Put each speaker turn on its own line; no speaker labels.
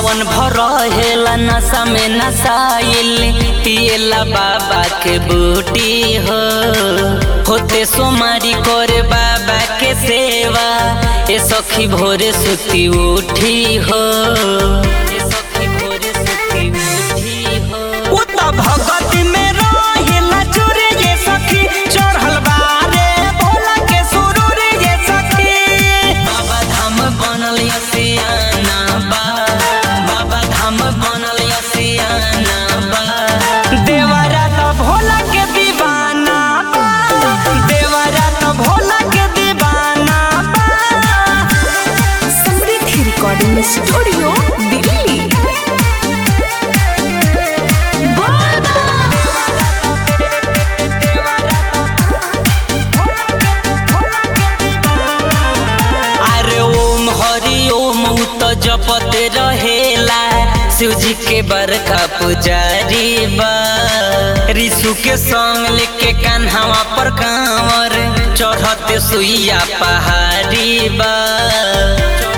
सावन भर रहेला नशा में नसाइल पिएला बाबा के बूटी हो होते सोमारी करे बाबा के सेवा ए सखी भोरे सुती उठी हो ए सखी भोरे सुती उठी हो
उता भगत में रहेला चोरे ये सखी चढ़ल बारे भोला के सुरूर ये सखी
बाबा धाम बनल यसियाना बा बाबा धाम बनल यसियाना बा
देवरा तो भोला के दीवाना बा देवरा तो भोला के दीवाना बा
समृद्धि रिकॉर्डिंग स्टूडियो दिल्ली
अरे ओम हरि ओम उ तो जपते रहेला शिव जी के बरका पुजारी बा ऋषु के संग लेके कान्हावा पर कांवर चढ़ते सुइया पहाड़ी बा